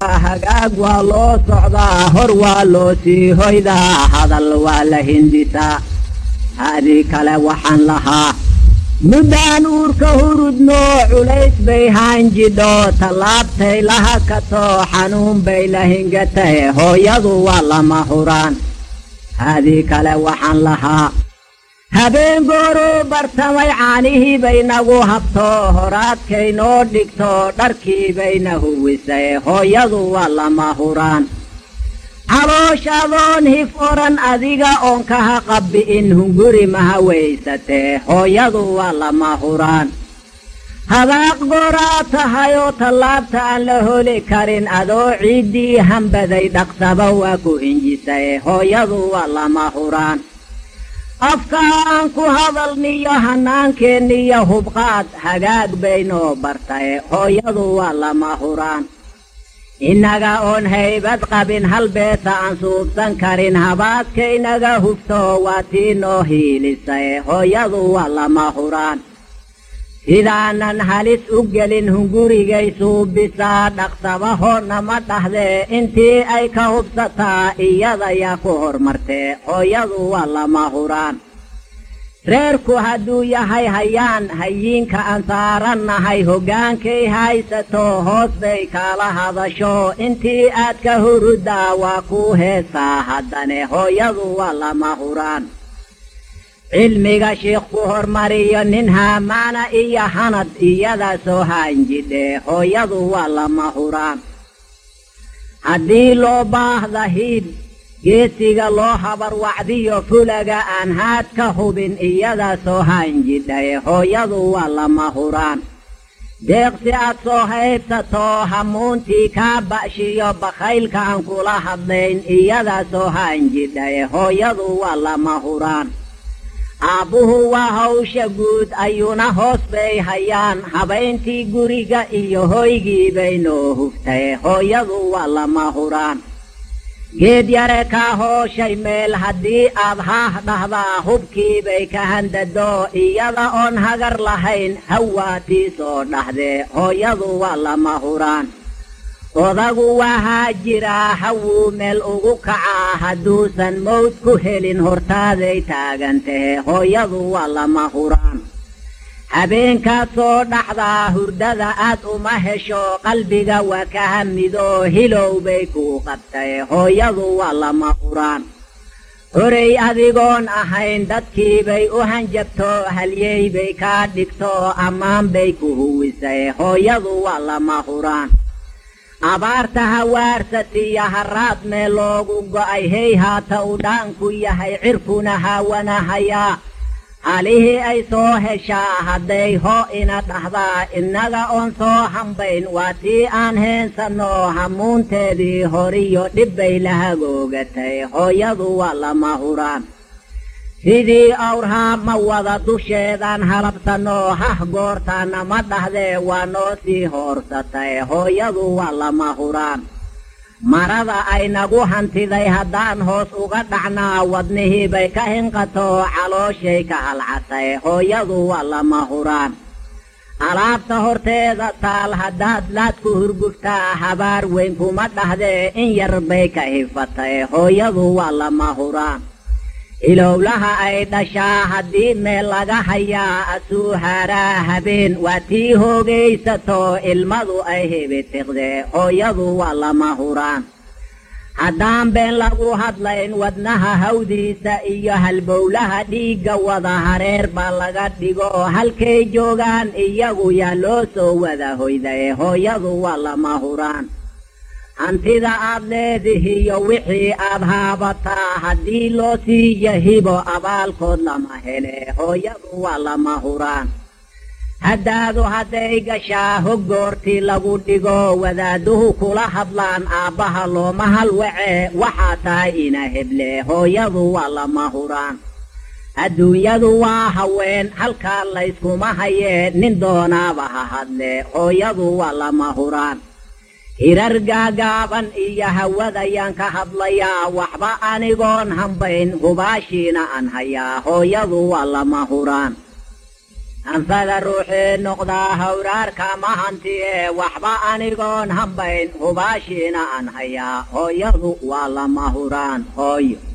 hagaag waa loo socdaa hor waa loo sii hoydaa hadal waa la hindisaa haadii kale waxaan lahaa muddaan uurka hurudnoo culays bay haanjidho tallaabtay laha katoo xanuun bay la hingatay hooyadu waa lama huraan haadii kale waxaan lahaa habeen gooruu bartamay caanihii bay nagu habto horaadkay noo dhigto dharkii bayna huwisay hooyadu waa lama huraan calooshaadoon hif odhan adiga oon kaha qabbi'in hunguri maha weysatee hooyadu waa lama huraan hadaaq gooraa tahayoo tallaabta aan la holi karin adoo ciiddii hambaday dhaqsaba waa ku hinjisay hooyadu waa lama huraan afkaa aan ku hadalniyo hannaankeenniyo hubqaad hagaag baynoo bartay hooyadu waa lama huraan innaga oon haybad qabin hal beesa aan suubsan karin habaadkaynaga hufto waa tii noo hiilisay hooyadu waa lama huraan sidaanan halis u gelin hungurigay suubisaa dhaqsabahoo nama dhahdee intii ay ka hubsataa iyadayaa ku hormartee hooyadu waa lama huraan reerku hadduu yahay hayaan hayiinka aan saarannahay hoggaankay haysato hoos bay kaala hadasho intii aad ka huruddaa waa kuu heesaa haddane hooyadu waa lama huraan cilmiga shiikh ku hormariyo nin haamaana iyo hanad iyadaa soo haanjidhee hooyadu waa lama huraan haddii loo baahda hiib geesiga loo habar wacdiyo fulaga aan haad ka hubin iyadaa soo haanjidhaye hooyadu waa lama huraan deeqsi aad soo haybsato hamuuntii kaa ba'shiyo bakhaylka aan kula hadlayn iyadaa soo haanjidhaye hooyadu waa lama huraan aabbuhu waa hawsha guud ayuuna hoos bay hayaan habayntii guriga iyo hoygii bay noo huftay hooyadu waa lama huraan geed yare kaa hooshay meel haddii aad haah dhahdaa hubkii bay ka handado iyada oon hagar lahayn hawaatii soo dhahdee hooyadu waa lama huraan odagu waa haajiraa hawuu meel ugu kacaa hadduusan mawd ku helin hortaaday taagan tahe hooyadu waa lama huraan habeenkaad soo dhaxdaa hurdada aad uma hesho qalbiga waa ka hamidoo hilow bay kuu qabtay hooyadu waa lama huraan horey adigoon ahayn dadkii bay u hanjabto halyey bay kaa dhigto ammaan bay ku huwisay hooyadu waa lama huraan abaarta hawaarsatiya haraad mee loogu go'ay hey haata u dhaanku yahay cirkuna haawanahayaa halihii ay soo heshaa hadday hoo ina dhahdaa innaga oon soo hambayn waa tii aan heensanno hamuunteedii horiyo dhibbay la hagoogatay hooyadu waa lama huraan sidii awrhaa ma wada dusheedaan halabsanno hah goortaana ma dhahdee waa noo sii hoorsatay hooyadu waa lama huraan marada ay nagu hantiday haddaan hoos uga dhacnaa wadnihii bay ka hinqato calooshay ka halcatay hooyadu waa lama huraan alaabta horteeda taal haddaad laad ku hurguftaa habaar weyn kuma dhahdee in yar bay ka hifatay hooyadu waa lama huraan ilowlaha ay dhashaa haddii meel laga hayaa asuu haaraa habeen waa tii hoogaysato ilmadu ay hibitiqdee hooyadu waa lama huraan haddaan been lagu hadlayn wadnaha hawdiisa iyo halbowlaha dhiigga wada hareer baa laga dhigo halkay joogaan iyagu yaa loo soo wada hoydaye hooyadu waa lama huraan hantida aad leedihiyo wixii aad haabataa haddii loo sii yahibo abaalkood lama hele hooyadu waa lama huraan haddaadu hadday gashaa hoggoortii lagu dhigo wadaaduhu kula hadlaan aabbaha looma halwace waxaa tahay ina heble hooyadu waa lama huraan adduunyadu waa haween halkaa layskuma hayee nin doonaaba ha hadle hooyadu waa lama huraan hirar gaagaaban iyo hawadayaan ka hadlayaa waxba anigoon hambayn hubaashiina aan hayaa hooyadu waa lama huraan anfada ruuxii noqdaa hawraarka mahanti ee waxba anigoon hambayn hubaashiina aan hayaa hooyadu waa lama huraan hooyo